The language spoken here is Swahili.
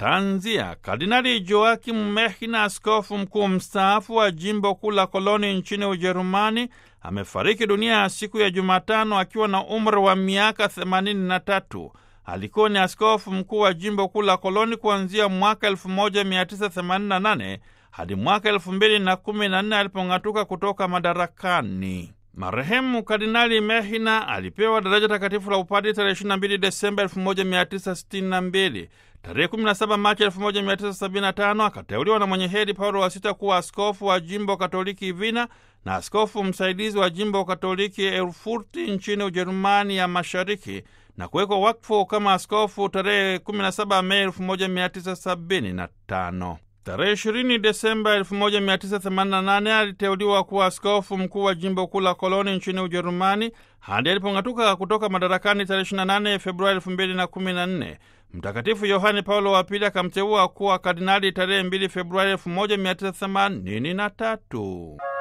Tanzia. Kardinali Joakim Mehina, askofu mkuu mstaafu wa jimbo kuu la Koloni nchini Ujerumani, amefariki dunia siku ya Jumatano akiwa na umri wa miaka 83. Alikuwa ni askofu mkuu wa jimbo kuu la Koloni kuanzia mwaka 1988 hadi mwaka 2014 alipong'atuka kutoka madarakani. Marehemu Kardinali Mehina alipewa daraja takatifu la upadi tarehe 22 Desemba 1962. Tarehe 17 Machi 1975 akateuliwa na mwenye heri Paulo wa Sita kuwa askofu wa jimbo Katoliki Vina na askofu msaidizi wa jimbo Katoliki Erfurti nchini Ujerumani ya Mashariki na kuwekwa wakfu kama askofu tarehe 17 Mei 1975. Tarehe 20 Desemba 1988 aliteuliwa kuwa askofu mkuu wa jimbo kuu la Koloni nchini Ujerumani hadi alipong'atuka kutoka madarakani tarehe 28 Februari 2014. Mtakatifu Yohane Paulo wa Pili akamteua kuwa kardinali tarehe 2 Februari 1983.